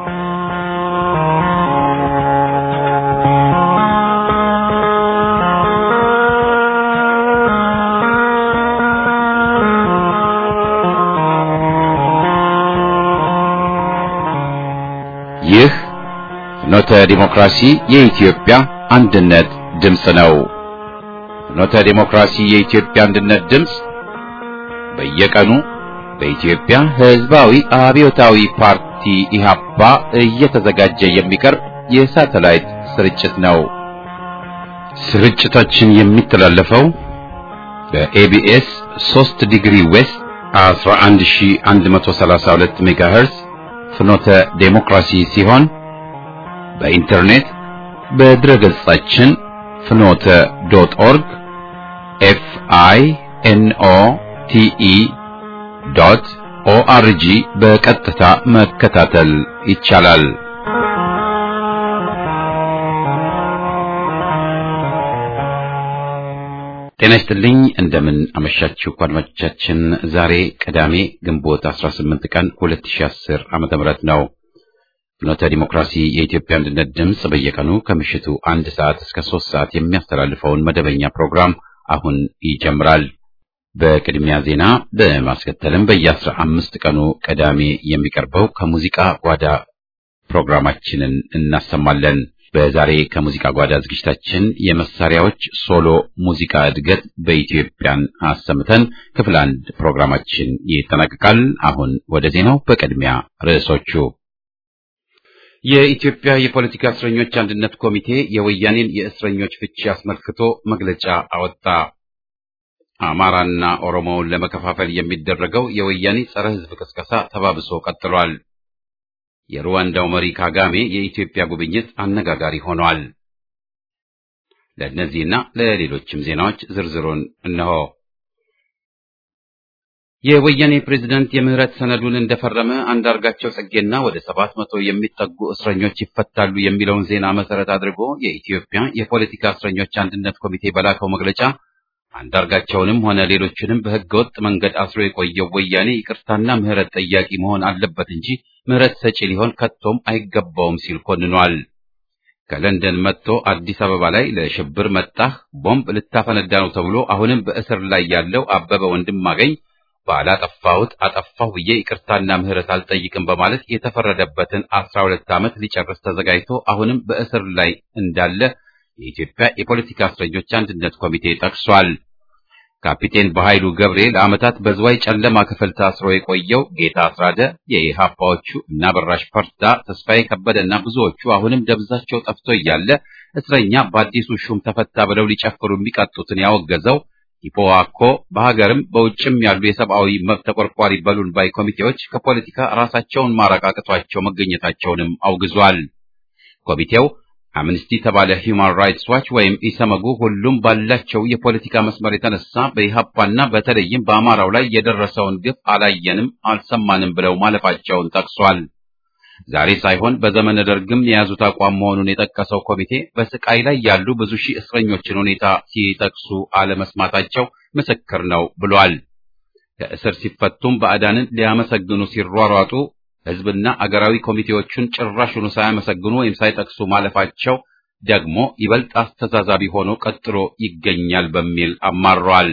ይህ ፍኖተ ዲሞክራሲ የኢትዮጵያ አንድነት ድምፅ ነው። ፍኖተ ዲሞክራሲ የኢትዮጵያ አንድነት ድምፅ በየቀኑ በኢትዮጵያ ሕዝባዊ አብዮታዊ ፓርቲ ኢህአፓ እየተዘጋጀ የሚቀርብ የሳተላይት ስርጭት ነው። ስርጭታችን የሚተላለፈው በኤቢኤስ 3 ዲግሪ ዌስት 11132 ሜጋሄርዝ ፍኖተ ዴሞክራሲ ሲሆን በኢንተርኔት በድረ ገጻችን ፍኖተ ዶት ኦርግ ኤፍ አይ ኤን ኦ ቲ ኢ ዶት ኦአርጂ በቀጥታ መከታተል ይቻላል። ጤና ይስጥልኝ። እንደምን አመሻችሁ አድማጮቻችን። ዛሬ ቅዳሜ ግንቦት 18 ቀን 2010 ዓመተ ምህረት ነው። ፍኖተ ዲሞክራሲ የኢትዮጵያ አንድነት ድምፅ በየቀኑ ከምሽቱ አንድ ሰዓት እስከ ሶስት ሰዓት የሚያስተላልፈውን መደበኛ ፕሮግራም አሁን ይጀምራል። በቅድሚያ ዜና በማስከተልም በየአስራ አምስት ቀኑ ቅዳሜ የሚቀርበው ከሙዚቃ ጓዳ ፕሮግራማችንን እናሰማለን። በዛሬ ከሙዚቃ ጓዳ ዝግጅታችን የመሳሪያዎች ሶሎ ሙዚቃ እድገት በኢትዮጵያን አሰምተን ክፍል አንድ ፕሮግራማችን ይጠናቀቃል። አሁን ወደ ዜናው። በቅድሚያ ርዕሶቹ የኢትዮጵያ የፖለቲካ እስረኞች አንድነት ኮሚቴ የወያኔን የእስረኞች ፍቺ አስመልክቶ መግለጫ አወጣ። አማራና ኦሮሞውን ለመከፋፈል የሚደረገው የወያኔ ጸረ ሕዝብ ቅስቀሳ ተባብሶ ቀጥሏል። የሩዋንዳው መሪ ካጋሜ የኢትዮጵያ ጉብኝት አነጋጋሪ ሆኗል። ለእነዚህና ለሌሎችም ዜናዎች ዝርዝሩን እነሆ። የወያኔ ፕሬዝደንት የምህረት ሰነዱን እንደፈረመ አንዳርጋቸው ጽጌና ወደ ሰባት መቶ የሚጠጉ እስረኞች ይፈታሉ የሚለውን ዜና መሰረት አድርጎ የኢትዮጵያ የፖለቲካ እስረኞች አንድነት ኮሚቴ በላከው መግለጫ አንዳርጋቸውንም ሆነ ሌሎችንም በህገወጥ መንገድ አስሮ የቆየው ወያኔ ይቅርታና ምህረት ጠያቂ መሆን አለበት እንጂ ምህረት ሰጪ ሊሆን ከቶም አይገባውም ሲል ኮንኗል። ከለንደን መጥቶ አዲስ አበባ ላይ ለሽብር መጣህ ቦምብ ልታፈነዳ ነው ተብሎ አሁንም በእስር ላይ ያለው አበበ ወንድማገኝ ባላጠፋሁት አጠፋሁ ብዬ ይቅርታና ምህረት አልጠይቅም በማለት የተፈረደበትን አስራ ሁለት ዓመት ሊጨርስ ተዘጋጅቶ አሁንም በእስር ላይ እንዳለ የኢትዮጵያ የፖለቲካ እስረኞች አንድነት ኮሚቴ ጠቅሷል። ካፒቴን በኃይሉ ገብሬ ለዓመታት በዝዋይ ጨለማ ክፍል ታስሮ የቆየው ጌታ አስራደ፣ የኢሃፓዎቹ እና በራሽ ፈርዳ፣ ተስፋዬ ከበደና ብዙዎቹ አሁንም ደብዛቸው ጠፍቶ እያለ እስረኛ በአዲሱ ሹም ተፈታ ብለው ሊጨፍሩ የሚቀጡትን ያወገዘው ኢፖዋኮ በሀገርም በውጭም ያሉ የሰብአዊ መብት ተቆርቋሪ በሉን ባይ ኮሚቴዎች ከፖለቲካ ራሳቸውን ማራቅ አቅቷቸው መገኘታቸውንም አውግዟል። ኮሚቴው አምነስቲ ተባለ ሂውማን ራይትስ ዋች ወይም ኢሰመጉ ሁሉም ባላቸው የፖለቲካ መስመር የተነሳ በኢሃፓና በተለይም በአማራው ላይ የደረሰውን ግፍ አላየንም አልሰማንም ብለው ማለፋቸውን ጠቅሷል። ዛሬ ሳይሆን በዘመነ ደርግም የያዙት አቋም መሆኑን የጠቀሰው ኮሚቴ በስቃይ ላይ ያሉ ብዙ ሺህ እስረኞችን ሁኔታ ሲጠቅሱ አለመስማታቸው ምስክር ነው ብሏል። ከእስር ሲፈቱም ባዕዳንን ሊያመሰግኑ ሲሯሯጡ ሕዝብና አገራዊ ኮሚቴዎቹን ጭራሹኑ ሳያመሰግኑ ወይም ሳይጠቅሱ ማለፋቸው ደግሞ ይበልጥ አስተዛዛቢ ሆኖ ቀጥሎ ይገኛል በሚል አማሯል።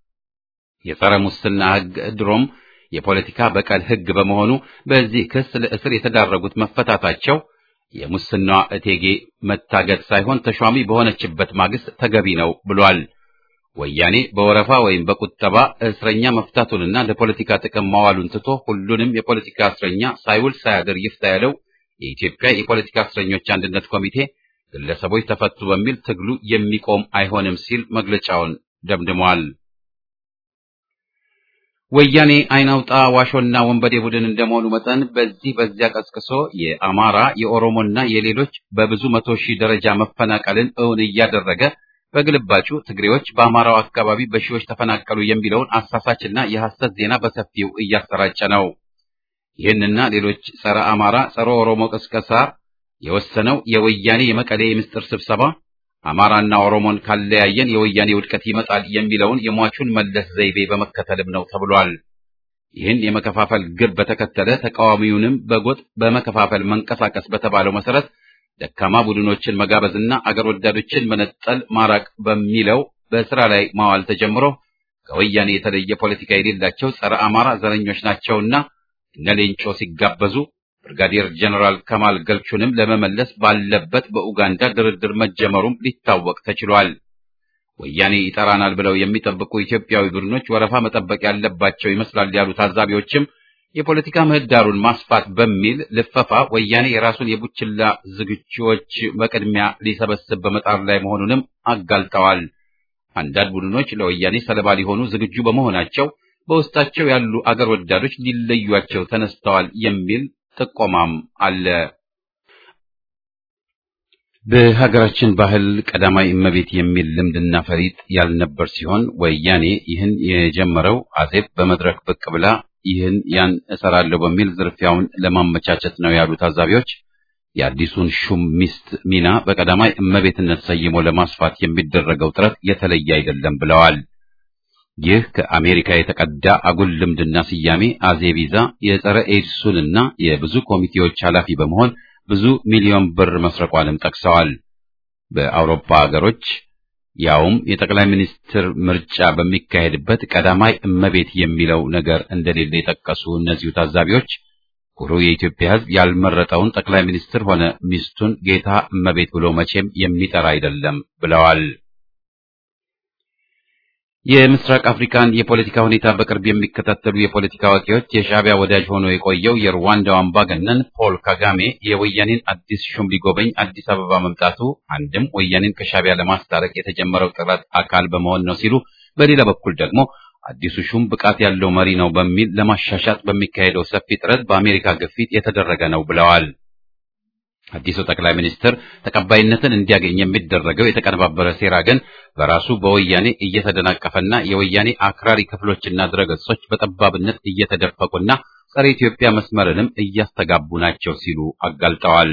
የጸረ ሙስና ሕግ ድሮም የፖለቲካ በቀል ሕግ በመሆኑ በዚህ ክስ ለእስር የተዳረጉት መፈታታቸው የሙስናዋ እቴጌ መታገድ ሳይሆን ተሿሚ በሆነችበት ማግስት ተገቢ ነው ብሏል። ወያኔ በወረፋ ወይም በቁጠባ እስረኛ መፍታቱንና ለፖለቲካ ጥቅም ማዋሉን ትቶ ሁሉንም የፖለቲካ እስረኛ ሳይውል ሳያድር ይፍታ ያለው የኢትዮጵያ የፖለቲካ እስረኞች አንድነት ኮሚቴ ግለሰቦች ተፈቱ በሚል ትግሉ የሚቆም አይሆንም ሲል መግለጫውን ደምድሟል። ወያኔ አይናውጣ ዋሾና ወንበዴ ቡድን እንደመሆኑ መጠን በዚህ በዚያ ቀስቅሶ የአማራ የኦሮሞና የሌሎች በብዙ መቶ ሺህ ደረጃ መፈናቀልን እውን እያደረገ በግልባጩ ትግሬዎች በአማራው አካባቢ በሺዎች ተፈናቀሉ የሚለውን አሳሳችና የሐሰት ዜና በሰፊው እያሰራጨ ነው። ይህንና ሌሎች ጸረ አማራ፣ ጸረ ኦሮሞ ቅስቀሳ የወሰነው የወያኔ የመቀሌ የምስጢር ስብሰባ አማራና ኦሮሞን ካለያየን የወያኔ ውድቀት ይመጣል የሚለውን የሟቹን መለስ ዘይቤ በመከተልም ነው ተብሏል። ይህን የመከፋፈል ግብ በተከተለ ተቃዋሚውንም በጎጥ በመከፋፈል መንቀሳቀስ በተባለው መሰረት ደካማ ቡድኖችን መጋበዝና አገር ወዳዶችን መነጠል ማራቅ በሚለው በስራ ላይ ማዋል ተጀምሮ ከወያኔ የተለየ ፖለቲካ የሌላቸው ጸረ አማራ ዘረኞች ናቸውና እነ ሌንጮ ሲጋበዙ ብርጋዴር ጀነራል ከማል ገልቹንም ለመመለስ ባለበት በኡጋንዳ ድርድር መጀመሩም ሊታወቅ ተችሏል። ወያኔ ይጠራናል ብለው የሚጠብቁ ኢትዮጵያዊ ቡድኖች ወረፋ መጠበቅ ያለባቸው ይመስላል ያሉ ታዛቢዎችም የፖለቲካ ምህዳሩን ማስፋት በሚል ልፈፋ ወያኔ የራሱን የቡችላ ዝግጁዎች በቅድሚያ ሊሰበስብ በመጣር ላይ መሆኑንም አጋልጠዋል። አንዳንድ ቡድኖች ለወያኔ ሰለባ ሊሆኑ ዝግጁ በመሆናቸው በውስጣቸው ያሉ አገር ወዳዶች ሊለዩቸው ተነስተዋል የሚል ጥቆማም አለ። በሀገራችን ባህል ቀዳማይ እመቤት የሚል ልምድና ፈሪጥ ያልነበር ሲሆን ወያኔ ይህን የጀመረው አዜብ በመድረክ ብቅ ብላ ይህን ያን እሰራለሁ በሚል ዝርፊያውን ለማመቻቸት ነው ያሉ ታዛቢዎች የአዲሱን ሹም ሚስት ሚና በቀዳማይ እመቤትነት ሰይሞ ለማስፋት የሚደረገው ጥረት የተለየ አይደለም ብለዋል። ይህ ከአሜሪካ የተቀዳ አጉል ልምድና ስያሜ አዜብ ይዛ የጸረ ኤድሱንና የብዙ ኮሚቴዎች ኃላፊ በመሆን ብዙ ሚሊዮን ብር መስረቋንም ጠቅሰዋል። በአውሮፓ ሀገሮች ያውም የጠቅላይ ሚኒስትር ምርጫ በሚካሄድበት ቀዳማይ እመቤት የሚለው ነገር እንደሌለ የጠቀሱ እነዚሁ ታዛቢዎች ኩሩ የኢትዮጵያ ሕዝብ ያልመረጠውን ጠቅላይ ሚኒስትር ሆነ ሚስቱን ጌታ እመቤት ብሎ መቼም የሚጠራ አይደለም ብለዋል። የምስራቅ አፍሪካን የፖለቲካ ሁኔታ በቅርብ የሚከታተሉ የፖለቲካ አዋቂዎች የሻዕቢያ ወዳጅ ሆኖ የቆየው የሩዋንዳው አምባገነን ፖል ካጋሜ የወያኔን አዲስ ሹም ሊጎበኝ አዲስ አበባ መምጣቱ አንድም ወያኔን ከሻዕቢያ ለማስታረቅ የተጀመረው ጥረት አካል በመሆን ነው ሲሉ፣ በሌላ በኩል ደግሞ አዲሱ ሹም ብቃት ያለው መሪ ነው በሚል ለማሻሻጥ በሚካሄደው ሰፊ ጥረት በአሜሪካ ግፊት የተደረገ ነው ብለዋል። አዲሱ ጠቅላይ ሚኒስትር ተቀባይነትን እንዲያገኝ የሚደረገው የተቀነባበረ ሴራ ግን በራሱ በወያኔ እየተደናቀፈና የወያኔ አክራሪ ክፍሎችና ድረገጾች በጠባብነት እየተደፈቁና ጸረ ኢትዮጵያ መስመርንም እያስተጋቡ ናቸው ሲሉ አጋልጠዋል።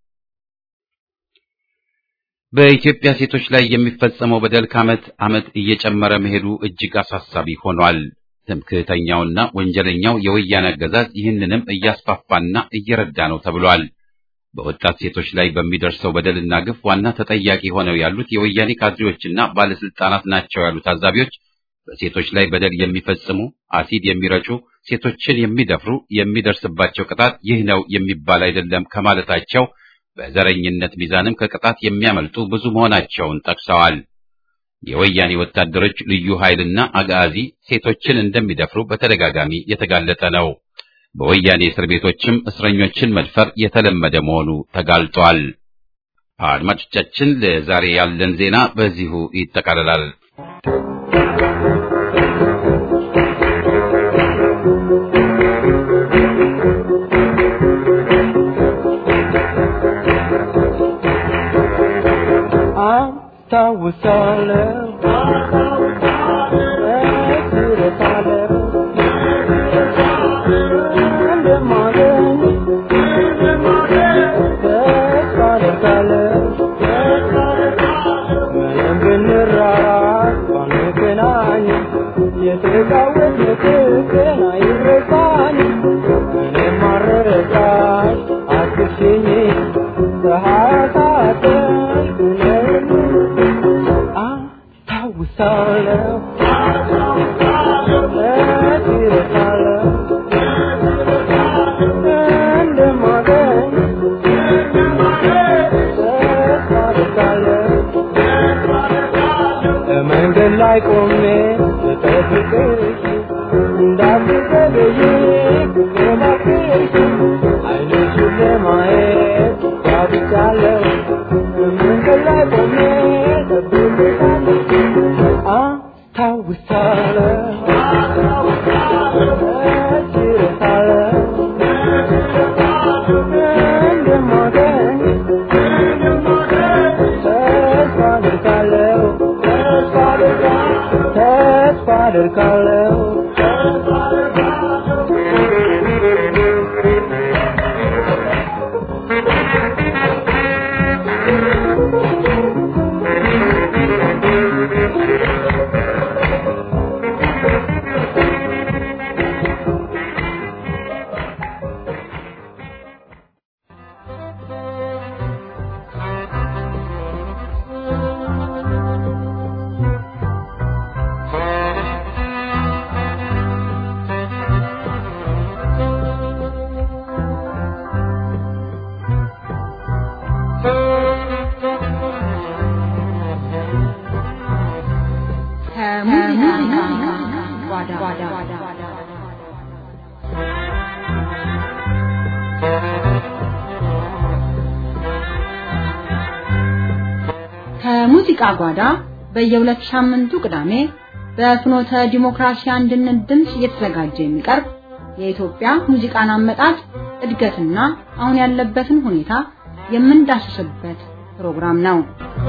በኢትዮጵያ ሴቶች ላይ የሚፈጸመው በደል ከዓመት ዓመት እየጨመረ መሄዱ እጅግ አሳሳቢ ሆኗል። ትምክህተኛውና ወንጀለኛው የወያኔ አገዛዝ ይህንንም እያስፋፋና እየረዳ ነው ተብሏል። በወጣት ሴቶች ላይ በሚደርሰው በደልና ግፍ ዋና ተጠያቂ ሆነው ያሉት የወያኔ ካድሬዎችና ባለስልጣናት ናቸው ያሉ ታዛቢዎች በሴቶች ላይ በደል የሚፈጽሙ፣ አሲድ የሚረጩ፣ ሴቶችን የሚደፍሩ የሚደርስባቸው ቅጣት ይህ ነው የሚባል አይደለም ከማለታቸው በዘረኝነት ሚዛንም ከቅጣት የሚያመልጡ ብዙ መሆናቸውን ጠቅሰዋል። የወያኔ ወታደሮች ልዩ ኃይልና አጋዚ ሴቶችን እንደሚደፍሩ በተደጋጋሚ የተጋለጠ ነው። በወያኔ እስር ቤቶችም እስረኞችን መድፈር የተለመደ መሆኑ ተጋልጧል። አድማጮቻችን፣ ለዛሬ ያለን ዜና በዚሁ ይጠቃልላል። ከሙዚቃ ጓዳ በየሁለት ሳምንቱ ቅዳሜ በፍኖተ ዲሞክራሲ አንድነት ድምፅ እየተዘጋጀ የሚቀርብ የኢትዮጵያ ሙዚቃን አመጣጥ እድገትና አሁን ያለበትን ሁኔታ የምንዳስስበት ፕሮግራም ነው።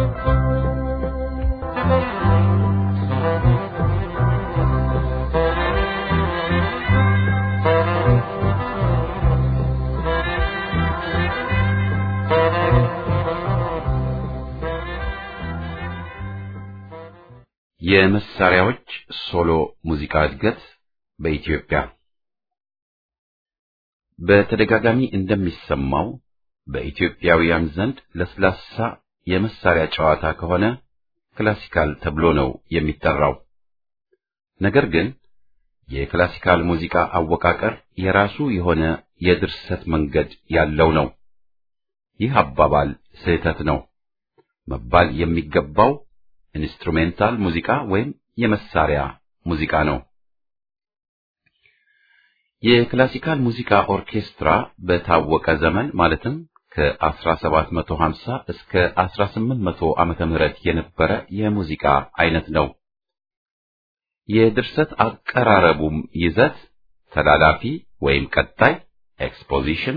የመሳሪያዎች ሶሎ ሙዚቃ እድገት በኢትዮጵያ በተደጋጋሚ እንደሚሰማው በኢትዮጵያውያን ዘንድ ለስላሳ የመሳሪያ ጨዋታ ከሆነ ክላሲካል ተብሎ ነው የሚጠራው። ነገር ግን የክላሲካል ሙዚቃ አወቃቀር የራሱ የሆነ የድርሰት መንገድ ያለው ነው። ይህ አባባል ስህተት ነው። መባል የሚገባው ኢንስትሩሜንታል ሙዚቃ ወይም የመሳሪያ ሙዚቃ ነው። የክላሲካል ሙዚቃ ኦርኬስትራ በታወቀ ዘመን ማለትም ከ1750 እስከ 1800 ዓመተ ምህረት የነበረ የሙዚቃ አይነት ነው። የድርሰት አቀራረቡም ይዘት ተላላፊ ወይም ቀጣይ ኤክስፖዚሽን፣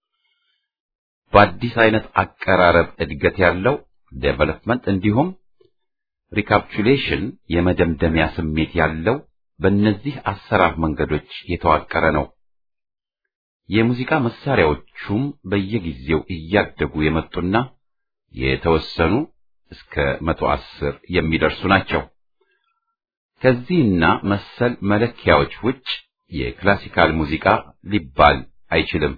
በአዲስ አይነት አቀራረብ እድገት ያለው ዴቨሎፕመንት እንዲሁም ሪካፕቹሌሽን የመደምደሚያ ስሜት ያለው በእነዚህ አሰራር መንገዶች የተዋቀረ ነው። የሙዚቃ መሳሪያዎቹም በየጊዜው እያደጉ የመጡና የተወሰኑ እስከ መቶ አስር የሚደርሱ ናቸው። ከዚህና መሰል መለኪያዎች ውጭ የክላሲካል ሙዚቃ ሊባል አይችልም።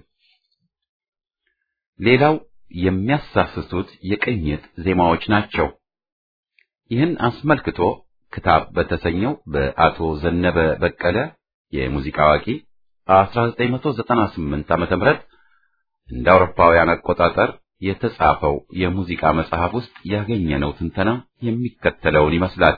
ሌላው የሚያሳስቱት የቅኝት ዜማዎች ናቸው። ይህን አስመልክቶ ክታብ በተሰኘው በአቶ ዘነበ በቀለ የሙዚቃ አዋቂ 1998 ዓመተ ምህረት እንደ አውሮፓውያን አቆጣጠር የተጻፈው የሙዚቃ መጽሐፍ ውስጥ ያገኘነው ትንተና የሚከተለውን ይመስላል።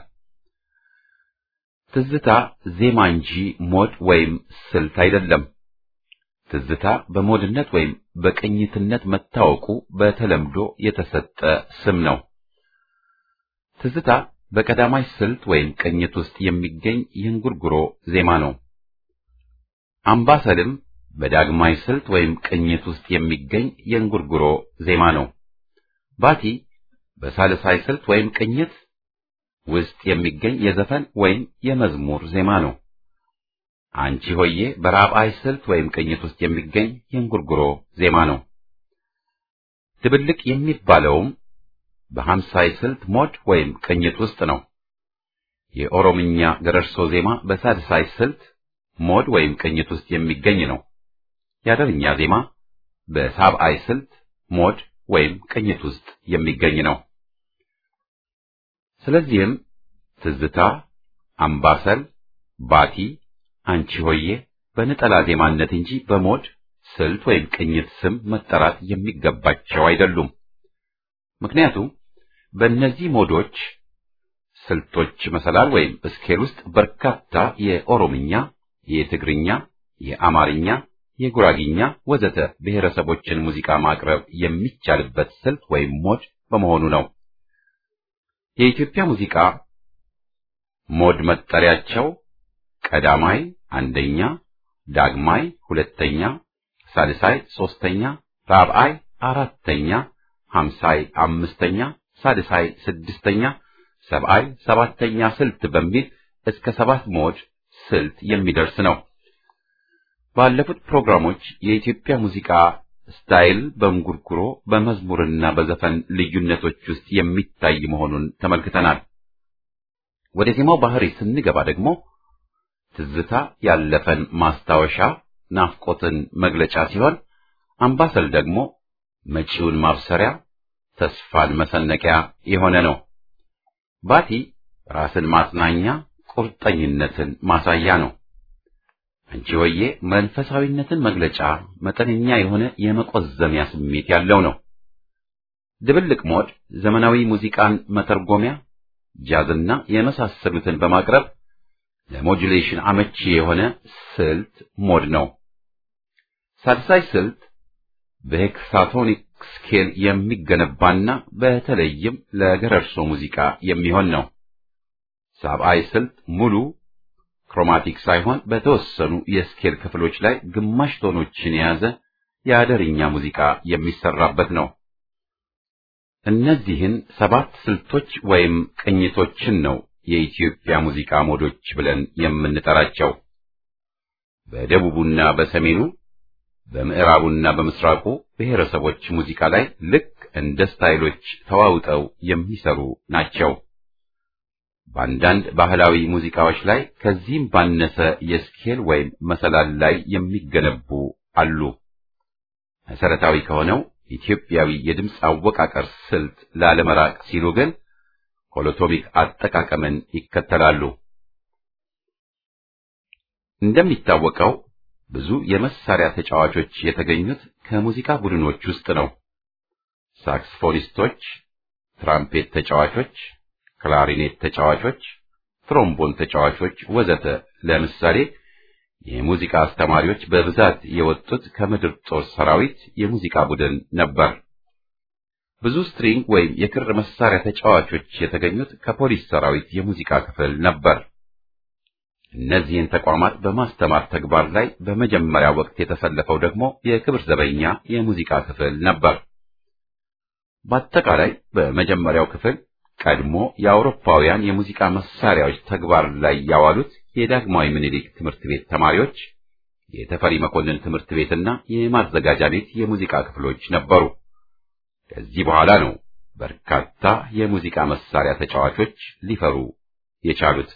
ትዝታ ዜማ እንጂ ሞድ ወይም ስልት አይደለም። ትዝታ በሞድነት ወይም በቅኝትነት መታወቁ በተለምዶ የተሰጠ ስም ነው። ትዝታ በቀዳማይ ስልት ወይም ቅኝት ውስጥ የሚገኝ የእንጉርጉሮ ዜማ ነው። አምባሰልም በዳግማይ ስልት ወይም ቅኝት ውስጥ የሚገኝ የእንጉርጉሮ ዜማ ነው። ባቲ በሳልሳይ ስልት ወይም ቅኝት ውስጥ የሚገኝ የዘፈን ወይም የመዝሙር ዜማ ነው። አንቺ ሆዬ በራብዓይ ስልት ወይም ቅኝት ውስጥ የሚገኝ የእንጉርጉሮ ዜማ ነው። ድብልቅ የሚባለውም በሐምሳይ ስልት ሞድ ወይም ቅኝት ውስጥ ነው። የኦሮምኛ ገረርሶ ዜማ በሳድሳይ ስልት ሞድ ወይም ቅኝት ውስጥ የሚገኝ ነው። የአደርኛ ዜማ በሳብዓይ ስልት ሞድ ወይም ቅኝት ውስጥ የሚገኝ ነው። ስለዚህም ትዝታ፣ አምባሰል፣ ባቲ፣ አንቺ ሆዬ በነጠላ ዜማነት እንጂ በሞድ ስልት ወይም ቅኝት ስም መጠራት የሚገባቸው አይደሉም። ምክንያቱም በእነዚህ ሞዶች ስልቶች መሰላል ወይም ስኬል ውስጥ በርካታ የኦሮምኛ፣ የትግርኛ፣ የአማርኛ፣ የጉራጊኛ ወዘተ ብሔረሰቦችን ሙዚቃ ማቅረብ የሚቻልበት ስልት ወይም ሞድ በመሆኑ ነው። የኢትዮጵያ ሙዚቃ ሞድ መጠሪያቸው ቀዳማይ አንደኛ፣ ዳግማይ ሁለተኛ፣ ሳልሳይ ሶስተኛ፣ ራብዓይ አራተኛ ሐምሳይ አምስተኛ፣ ሳድሳይ ስድስተኛ፣ ሰብዓይ ሰባተኛ ስልት በሚል እስከ ሰባት ሞድ ስልት የሚደርስ ነው። ባለፉት ፕሮግራሞች የኢትዮጵያ ሙዚቃ ስታይል በእንጉርጉሮ በመዝሙርና በዘፈን ልዩነቶች ውስጥ የሚታይ መሆኑን ተመልክተናል። ወደ ዜማው ባህሪ ስንገባ ደግሞ ትዝታ ያለፈን ማስታወሻ ናፍቆትን መግለጫ ሲሆን፣ አምባሰል ደግሞ መጪውን ማብሰሪያ ተስፋን መሰነቂያ የሆነ ነው። ባቲ ራስን ማጽናኛ ቁርጠኝነትን ማሳያ ነው። አንቺ ሆዬ መንፈሳዊነትን መግለጫ መጠነኛ የሆነ የመቆዘሚያ ስሜት ያለው ነው። ድብልቅ ሞድ ዘመናዊ ሙዚቃን መተርጎሚያ፣ ጃዝና የመሳሰሉትን በማቅረብ ለሞጁሌሽን አመቺ የሆነ ስልት ሞድ ነው። ሳድሳይ ስልት በሄክሳቶኒክ ስኬል የሚገነባና በተለይም ለገረርሶ ሙዚቃ የሚሆን ነው። ሳብአይ ስልት ሙሉ ክሮማቲክ ሳይሆን በተወሰኑ የስኬል ክፍሎች ላይ ግማሽ ቶኖችን የያዘ የአደርኛ ሙዚቃ የሚሰራበት ነው። እነዚህን ሰባት ስልቶች ወይም ቅኝቶችን ነው የኢትዮጵያ ሙዚቃ ሞዶች ብለን የምንጠራቸው። በደቡቡና በሰሜኑ በምዕራቡና በምስራቁ ብሔረሰቦች ሙዚቃ ላይ ልክ እንደ ስታይሎች ተዋውጠው የሚሰሩ ናቸው። በአንዳንድ ባህላዊ ሙዚቃዎች ላይ ከዚህም ባነሰ የስኬል ወይም መሰላል ላይ የሚገነቡ አሉ። መሰረታዊ ከሆነው ኢትዮጵያዊ የድምፅ አወቃቀር ስልት ላለመራቅ ሲሉ ግን ሆሎቶሚክ አጠቃቀምን ይከተላሉ። እንደሚታወቀው ብዙ የመሳሪያ ተጫዋቾች የተገኙት ከሙዚቃ ቡድኖች ውስጥ ነው። ሳክስፎኒስቶች፣ ትራምፔት ተጫዋቾች፣ ክላሪኔት ተጫዋቾች፣ ትሮምቦን ተጫዋቾች ወዘተ ለምሳሌ የሙዚቃ አስተማሪዎች በብዛት የወጡት ከምድር ጦር ሰራዊት የሙዚቃ ቡድን ነበር። ብዙ ስትሪንግ ወይም የክር መሳሪያ ተጫዋቾች የተገኙት ከፖሊስ ሰራዊት የሙዚቃ ክፍል ነበር። እነዚህን ተቋማት በማስተማር ተግባር ላይ በመጀመሪያ ወቅት የተሰለፈው ደግሞ የክብር ዘበኛ የሙዚቃ ክፍል ነበር። በአጠቃላይ በመጀመሪያው ክፍል ቀድሞ የአውሮፓውያን የሙዚቃ መሳሪያዎች ተግባር ላይ ያዋሉት የዳግማዊ ምኒልክ ትምህርት ቤት ተማሪዎች፣ የተፈሪ መኮንን ትምህርት ቤትና የማዘጋጃ ቤት የሙዚቃ ክፍሎች ነበሩ። ከዚህ በኋላ ነው በርካታ የሙዚቃ መሳሪያ ተጫዋቾች ሊፈሩ የቻሉት።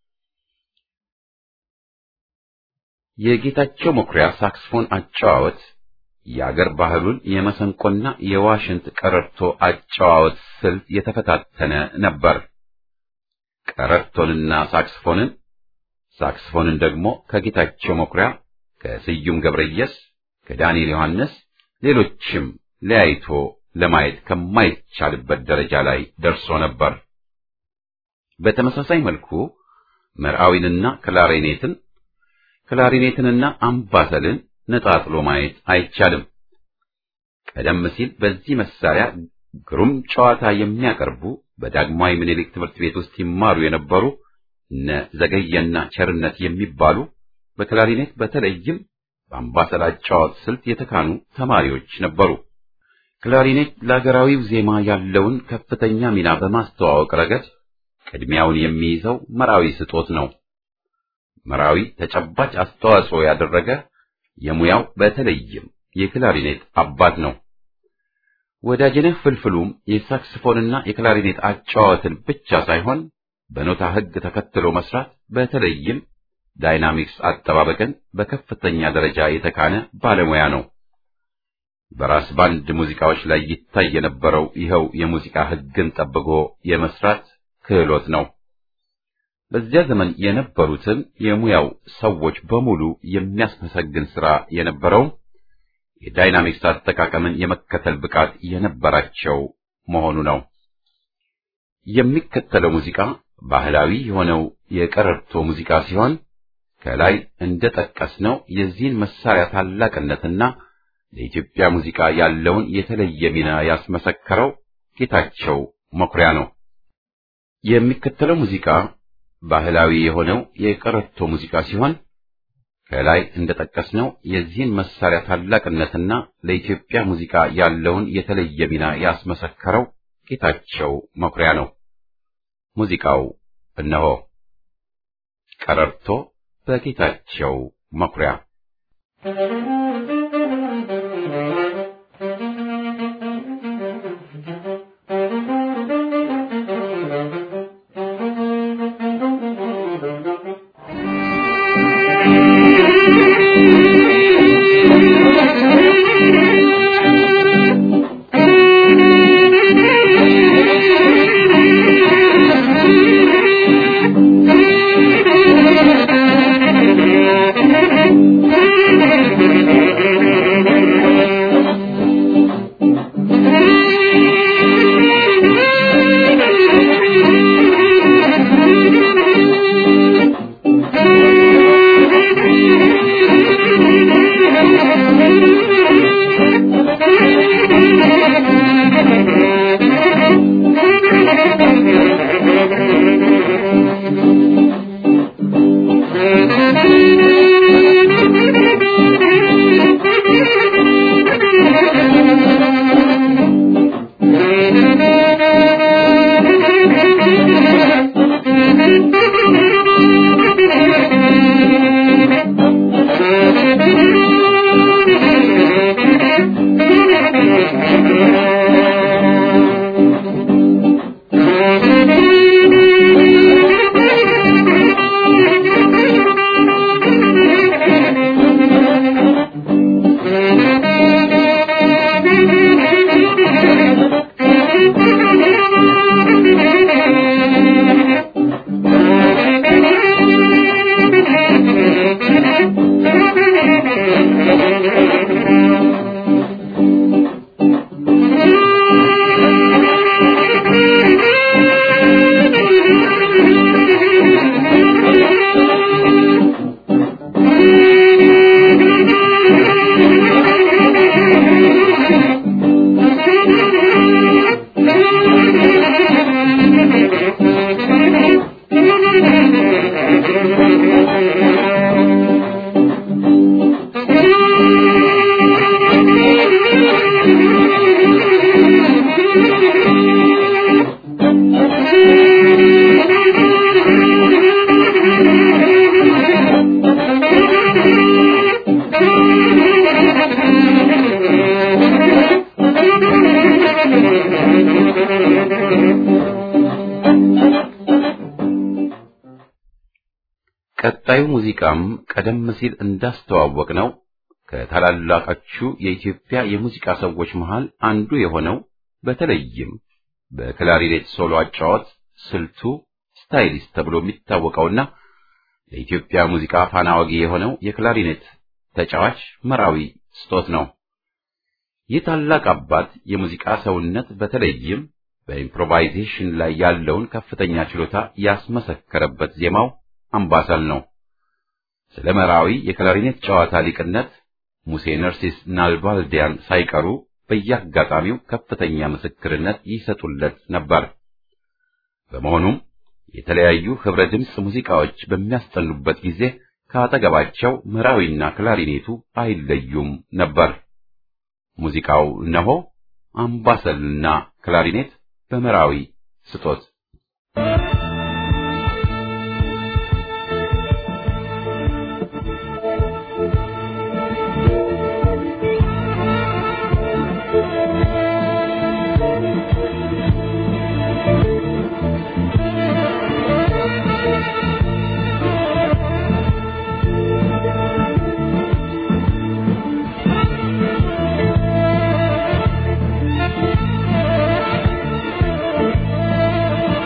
የጌታቸው መኩሪያ ሳክስፎን አጨዋወት የአገር ባህሉን የመሰንቆና የዋሽንት ቀረርቶ አጨዋወት ስልት የተፈታተነ ነበር። ቀረርቶንና ሳክስፎንን ሳክስፎንን ደግሞ ከጌታቸው መኩሪያ፣ ከስዩም ገብረየስ፣ ከዳንኤል ዮሐንስ ሌሎችም ለያይቶ ለማየት ከማይቻልበት ደረጃ ላይ ደርሶ ነበር። በተመሳሳይ መልኩ መርዓዊንና ክላሪኔትን ክላሪኔትንና አምባሰልን ነጣጥሎ ማየት አይቻልም። ቀደም ሲል በዚህ መሳሪያ ግሩም ጨዋታ የሚያቀርቡ በዳግማዊ ምኒልክ ትምህርት ቤት ውስጥ ይማሩ የነበሩ እነ ዘገየና ቸርነት የሚባሉ በክላሪኔት በተለይም በአምባሰል አጨዋወት ስልት የተካኑ ተማሪዎች ነበሩ። ክላሪኔት ለሀገራዊው ዜማ ያለውን ከፍተኛ ሚና በማስተዋወቅ ረገድ ቅድሚያውን የሚይዘው መራዊ ስጦት ነው። መራዊ ተጨባጭ አስተዋጽኦ ያደረገ የሙያው በተለይም የክላሪኔት አባት ነው። ወዳጅነህ ፍልፍሉም የሳክስፎንና የክላሪኔት አጨዋወትን ብቻ ሳይሆን በኖታ ሕግ ተከትሎ መስራት በተለይም ዳይናሚክስ አጠባበቅን በከፍተኛ ደረጃ የተካነ ባለሙያ ነው። በራስ ባንድ ሙዚቃዎች ላይ ይታይ የነበረው ይኸው የሙዚቃ ሕግን ጠብቆ የመስራት ክህሎት ነው። በዚያ ዘመን የነበሩትን የሙያው ሰዎች በሙሉ የሚያስመሰግን ሥራ የነበረውም የዳይናሚክስ አጠቃቀምን የመከተል ብቃት የነበራቸው መሆኑ ነው። የሚከተለው ሙዚቃ ባህላዊ የሆነው የቀረርቶ ሙዚቃ ሲሆን ከላይ እንደጠቀስነው የዚህን መሳሪያ ታላቅነትና ለኢትዮጵያ ሙዚቃ ያለውን የተለየ ሚና ያስመሰከረው ጌታቸው መኩሪያ ነው። የሚከተለው ሙዚቃ ባህላዊ የሆነው የቀረርቶ ሙዚቃ ሲሆን ከላይ እንደጠቀስነው የዚህን መሳሪያ ታላቅነትና ለኢትዮጵያ ሙዚቃ ያለውን የተለየ ሚና ያስመሰከረው ጌታቸው መኩሪያ ነው። ሙዚቃው እነሆ። ቀረርቶ በጌታቸው መኩሪያ Thank you. ቀጣዩ ሙዚቃም ቀደም ሲል እንዳስተዋወቅ ነው ከታላላቆቹ የኢትዮጵያ የሙዚቃ ሰዎች መሃል አንዱ የሆነው በተለይም በክላሪኔት ሶሎ አጫወት ስልቱ ስታይሊስት ተብሎ የሚታወቀውና ለኢትዮጵያ ሙዚቃ ፋና ወጊ የሆነው የክላሪኔት ተጫዋች መራዊ ስጦት ነው። ይህ ታላቅ አባት የሙዚቃ ሰውነት በተለይም በኢምፕሮቫይዜሽን ላይ ያለውን ከፍተኛ ችሎታ ያስመሰከረበት ዜማው አምባሰል ነው። ስለ መራዊ የክላሪኔት ጨዋታ ሊቅነት ሙሴ ነርሲስ ናልባልዲያን ሳይቀሩ በየአጋጣሚው ከፍተኛ ምስክርነት ይሰጡለት ነበር። በመሆኑም የተለያዩ ህብረ ድምፅ ሙዚቃዎች በሚያስጠኑበት ጊዜ ከአጠገባቸው መራዊና ክላሪኔቱ አይለዩም ነበር። ሙዚቃው እነሆ አምባሰልና ክላሪኔት በመራዊ ስጦት Thank you.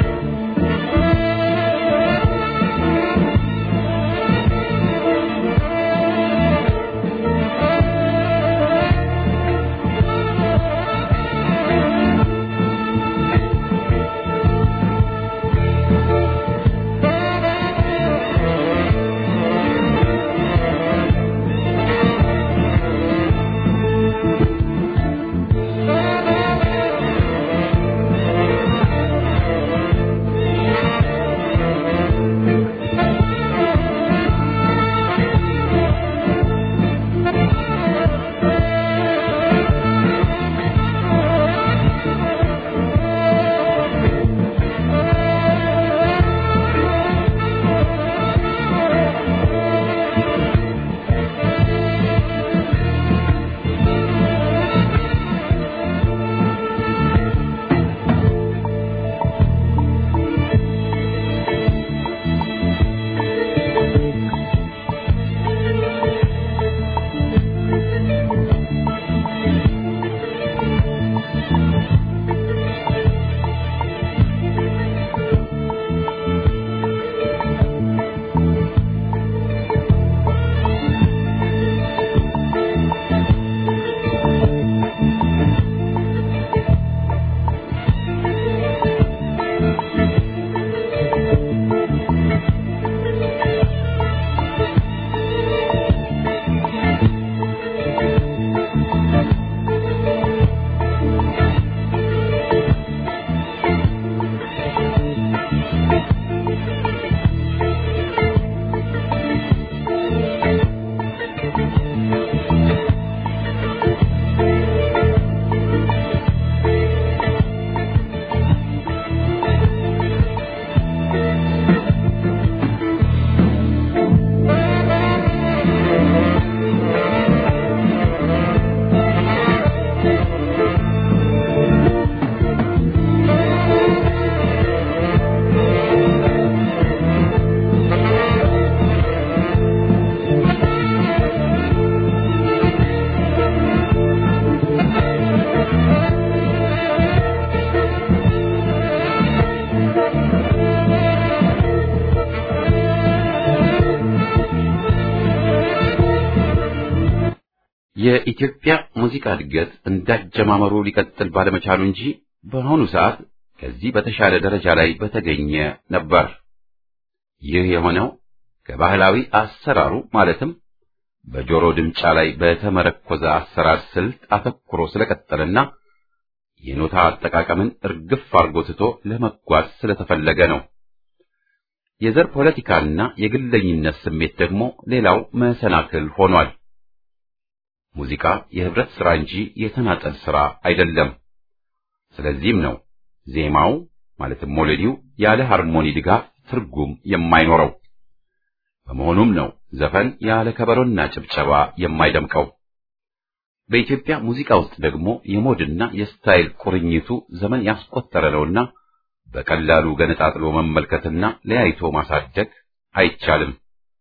የኢትዮጵያ ሙዚቃ እድገት እንዳጀማመሩ ሊቀጥል ባለመቻሉ እንጂ በአሁኑ ሰዓት ከዚህ በተሻለ ደረጃ ላይ በተገኘ ነበር። ይህ የሆነው ከባህላዊ አሰራሩ ማለትም በጆሮ ድምጫ ላይ በተመረኮዘ አሰራር ስልት አተኩሮ ስለቀጠለና የኖታ አጠቃቀምን እርግፍ አርጎ ትቶ ለመጓዝ ስለተፈለገ ነው። የዘር ፖለቲካና የግለኝነት ስሜት ደግሞ ሌላው መሰናክል ሆኗል። ሙዚቃ የህብረት ሥራ እንጂ የተናጠል ሥራ አይደለም። ስለዚህም ነው ዜማው ማለትም ሞሎዲው ያለ ሃርሞኒ ድጋፍ ትርጉም የማይኖረው። በመሆኑም ነው ዘፈን ያለ ከበሮና ጭብጨባ የማይደምቀው። በኢትዮጵያ ሙዚቃ ውስጥ ደግሞ የሞድና የስታይል ቁርኝቱ ዘመን ያስቆጠረ ነውና በቀላሉ ገነጣጥሎ መመልከትና ለያይቶ ማሳደግ አይቻልም።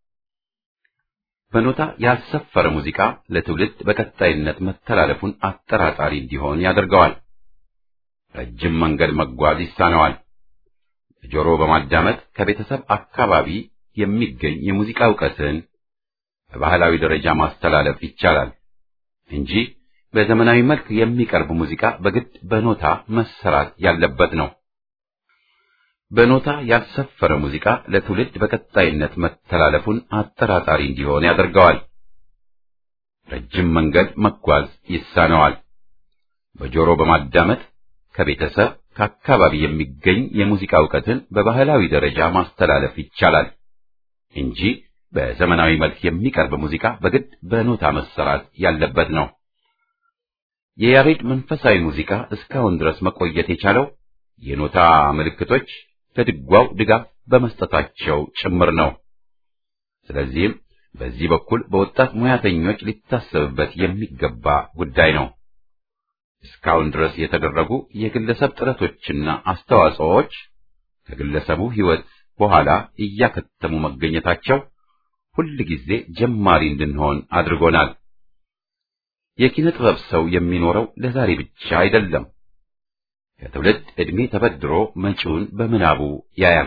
በኖታ ያልሰፈረ ሙዚቃ ለትውልድ በቀጣይነት መተላለፉን አጠራጣሪ እንዲሆን ያደርገዋል። ረጅም መንገድ መጓዝ ይሳነዋል። ጆሮ በማዳመጥ ከቤተሰብ አካባቢ የሚገኝ የሙዚቃ ዕውቀትን በባህላዊ ደረጃ ማስተላለፍ ይቻላል እንጂ በዘመናዊ መልክ የሚቀርብ ሙዚቃ በግድ በኖታ መሰራት ያለበት ነው። በኖታ ያልሰፈረ ሙዚቃ ለትውልድ በቀጣይነት መተላለፉን አጠራጣሪ እንዲሆን ያደርገዋል። ረጅም መንገድ መጓዝ ይሳነዋል። በጆሮ በማዳመጥ ከቤተሰብ ከአካባቢ የሚገኝ የሙዚቃ ዕውቀትን በባህላዊ ደረጃ ማስተላለፍ ይቻላል እንጂ በዘመናዊ መልክ የሚቀርብ ሙዚቃ በግድ በኖታ መሰራት ያለበት ነው። የያሬድ መንፈሳዊ ሙዚቃ እስካሁን ድረስ መቆየት የቻለው የኖታ ምልክቶች ለድጓው ድጋፍ በመስጠታቸው ጭምር ነው። ስለዚህም በዚህ በኩል በወጣት ሙያተኞች ሊታሰብበት የሚገባ ጉዳይ ነው። እስካሁን ድረስ የተደረጉ የግለሰብ ጥረቶችና አስተዋጽኦዎች ከግለሰቡ ሕይወት በኋላ እያከተሙ መገኘታቸው ሁል ጊዜ ጀማሪ እንድንሆን አድርጎናል። የኪነ ጥበብ ሰው የሚኖረው ለዛሬ ብቻ አይደለም። ከትውልድ ዕድሜ ተበድሮ መጪውን በምናቡ ያያል።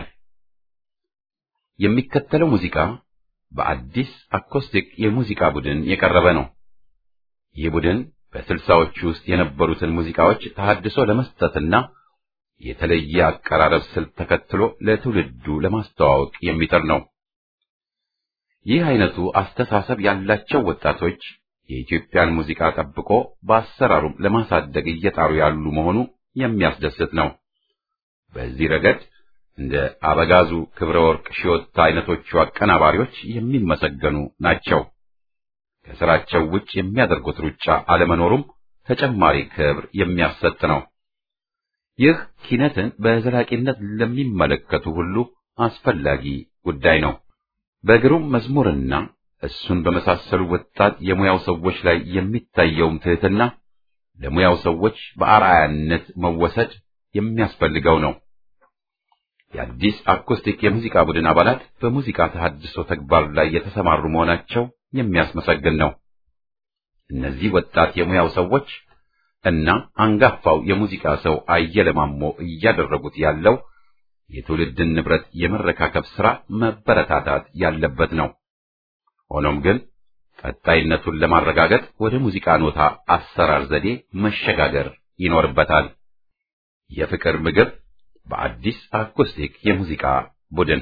የሚከተለው ሙዚቃ በአዲስ አኮስቲክ የሙዚቃ ቡድን የቀረበ ነው። ይህ ቡድን በስልሳዎቹ ውስጥ የነበሩትን ሙዚቃዎች ተሐድሶ ለመስጠትና የተለየ አቀራረብ ስልት ተከትሎ ለትውልዱ ለማስተዋወቅ የሚጥር ነው። ይህ አይነቱ አስተሳሰብ ያላቸው ወጣቶች የኢትዮጵያን ሙዚቃ ጠብቆ በአሰራሩም ለማሳደግ እየጣሩ ያሉ መሆኑ የሚያስደስት ነው። በዚህ ረገድ እንደ አበጋዙ ክብረ ወርቅ ሺዮታ አይነቶቹ አቀናባሪዎች የሚመሰገኑ ናቸው። ከስራቸው ውጭ የሚያደርጉት ሩጫ አለመኖሩም ተጨማሪ ክብር የሚያሰጥ ነው። ይህ ኪነትን በዘላቂነት ለሚመለከቱ ሁሉ አስፈላጊ ጉዳይ ነው። በግሩም መዝሙርና እሱን በመሳሰሉ ወጣት የሙያው ሰዎች ላይ የሚታየውም ትህትና ለሙያው ሰዎች በአርአያነት መወሰድ የሚያስፈልገው ነው። የአዲስ አኮስቲክ የሙዚቃ ቡድን አባላት በሙዚቃ ተሐድሶ ተግባር ላይ የተሰማሩ መሆናቸው የሚያስመሰግን ነው። እነዚህ ወጣት የሙያው ሰዎች እና አንጋፋው የሙዚቃ ሰው አየለ ማሞ እያደረጉት ያለው የትውልድን ንብረት የመረካከብ ሥራ መበረታታት ያለበት ነው። ሆኖም ግን ቀጣይነቱን ለማረጋገጥ ወደ ሙዚቃ ኖታ አሰራር ዘዴ መሸጋገር ይኖርበታል። የፍቅር ምግብ በአዲስ አኮስቲክ የሙዚቃ ቡድን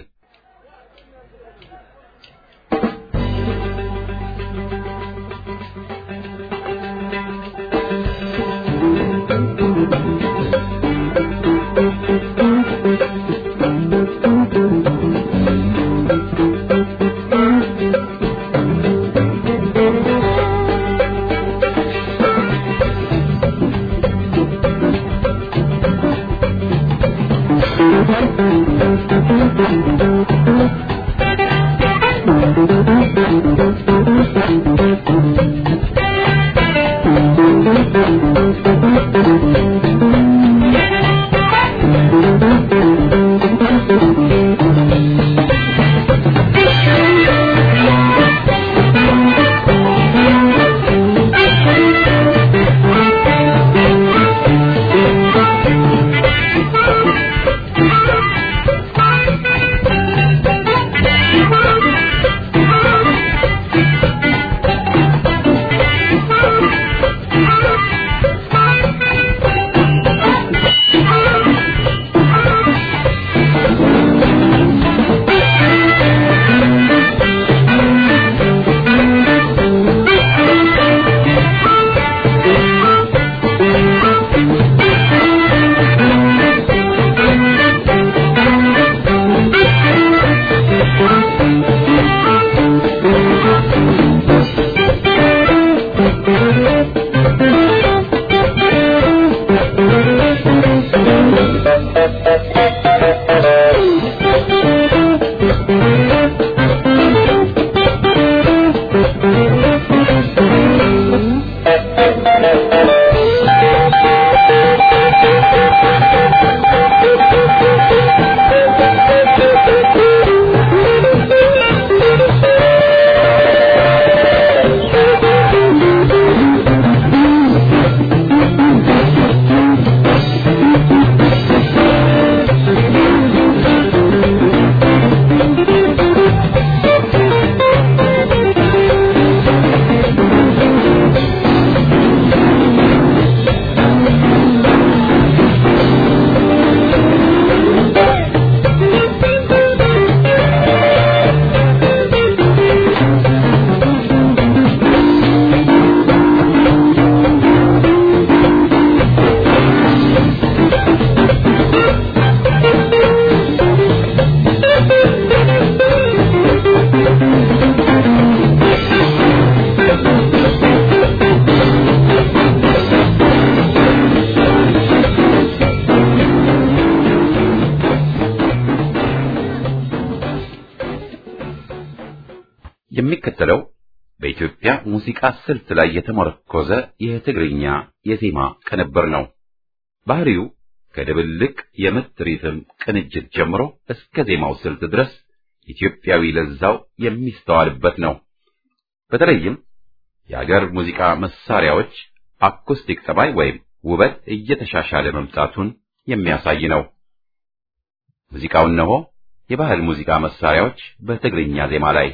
Thank you. የሚከተለው በኢትዮጵያ ሙዚቃ ስልት ላይ የተመረኮዘ የትግርኛ የዜማ ቅንብር ነው። ባህሪው ከድብልቅ የምት ሪትም ቅንጅት ጀምሮ እስከ ዜማው ስልት ድረስ ኢትዮጵያዊ ለዛው የሚስተዋልበት ነው። በተለይም የአገር ሙዚቃ መሳሪያዎች አኩስቲክ ጠባይ ወይም ውበት እየተሻሻለ መምጣቱን የሚያሳይ ነው። ሙዚቃው እነሆ የባህል ሙዚቃ መሳሪያዎች በትግርኛ ዜማ ላይ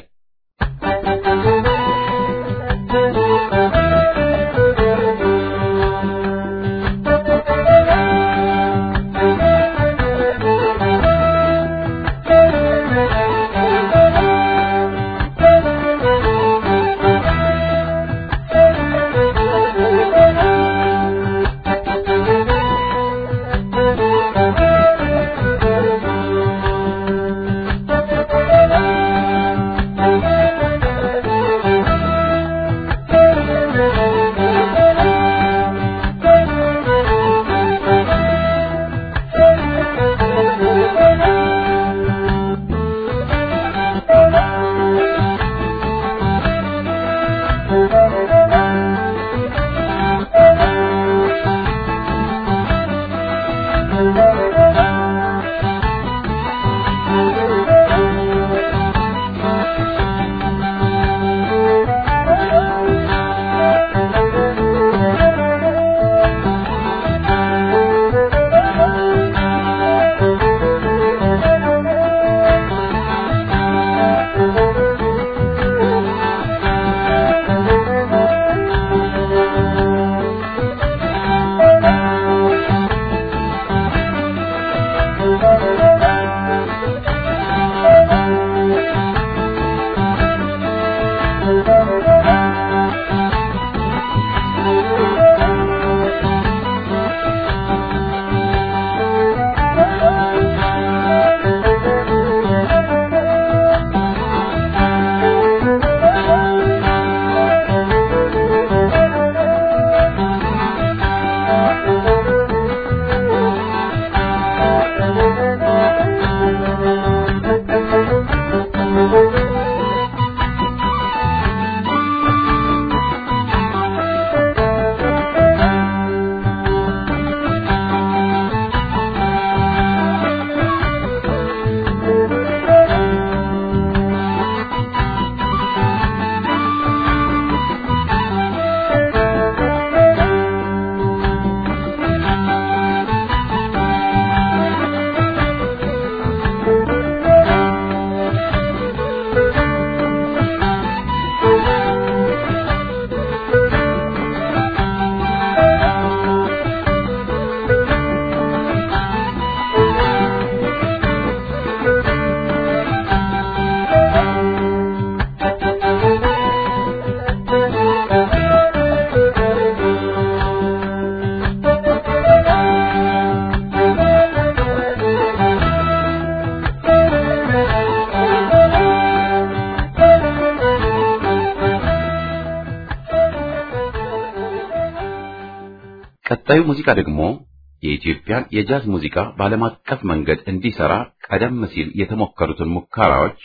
ቀጣዩ ሙዚቃ ደግሞ የኢትዮጵያን የጃዝ ሙዚቃ በዓለም አቀፍ መንገድ እንዲሰራ ቀደም ሲል የተሞከሩትን ሙከራዎች